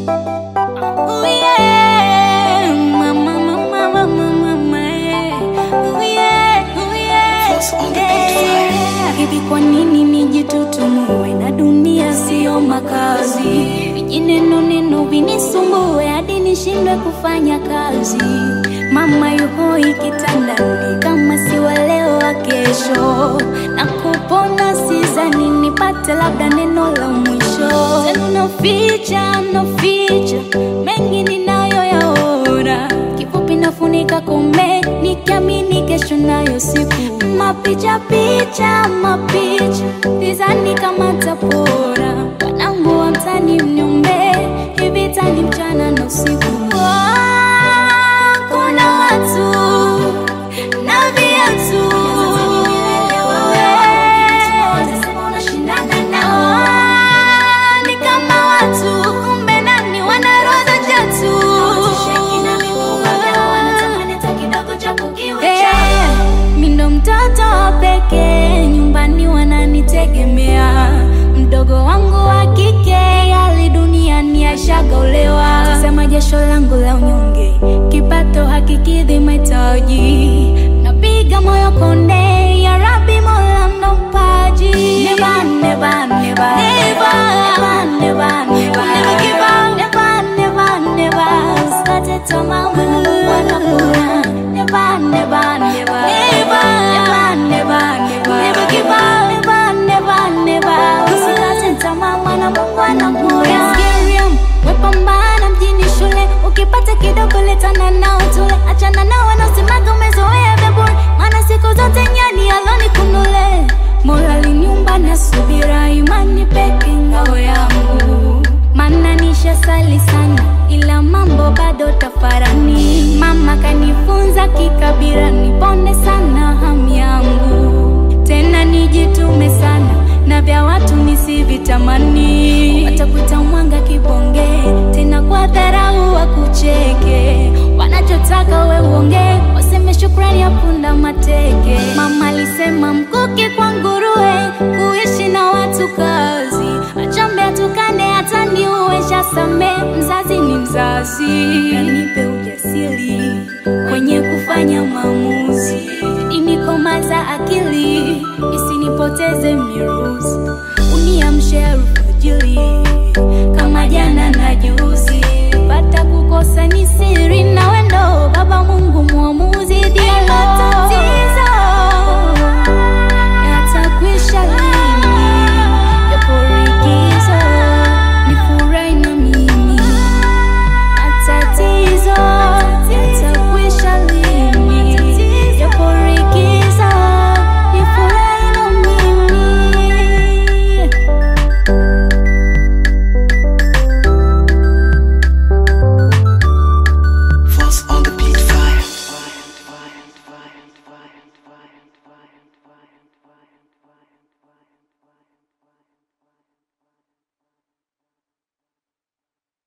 Ooh, yeah. Mama, mama, mama, mama, yeah. Ooh, yeah, ooh, yeah. Force on the beat Yeah. Hivi kwa nini nijitutumue na dunia siyo makazi? Vijineno neno vinisumbue hadi nishindwe kufanya kazi. Mama yuhoi kitandani kama si wa leo wa kesho, na kupona sizani nipate labda neno la mwisho. Tena naficha naficha mengi ninayoyaona, kifupi nafunika kombe nikiamini kesho nayo siku. Mapicha picha mapicha dizani kama tapora, wanangu wa mtani mniombe hivi tani mchana na usiku. Ah, Kuna watu na viatu Ah, ni kama watu kumbe nani wanarodha jatu Eh, mi ndo mtoto wa pekee nyumbani wananitegemea mdogo wangu wa kike hali duniani ashagaolewa sema jasho langu la unyonge kipato hakikidhi mahitaji napiga moyo konde ya rabi mola ndo mpaji Never, never, never. Never, never, never. Never give up. Never, never, never. Usikate tamaa, maana Mungu anakuna. Never, never, never. Never, never, never. Never give up. Never, never, never. Usikate tamaa, maana Mungu anakuna. Miriam, wepambana mjini shule ukipata kidogo letana nao tule achana nao wanaosemaga umezoea vya bure maana siku zote nyani aloni kunule mola liniumba na subira imani peke ngao yangu maana nishasali sana ila mambo bado tafarani mama kanifunza kikabira niponde sana hamu yangu tena nijitume sana na vya watu nisivitamani watakuita mwanga kibonge tena kwa dharau wakucheke wanachotaka we uonge waseme shukrani ya punda mateke mama alisema mkuki kwa nguruwe kuishi na watu kazi achambe atukane hata niuesha same mzazi ni mzazi nipe ujasiri kwenye kufanya maamuzi inikomaza akili isinipoteze miruzi uniamshe alfajiri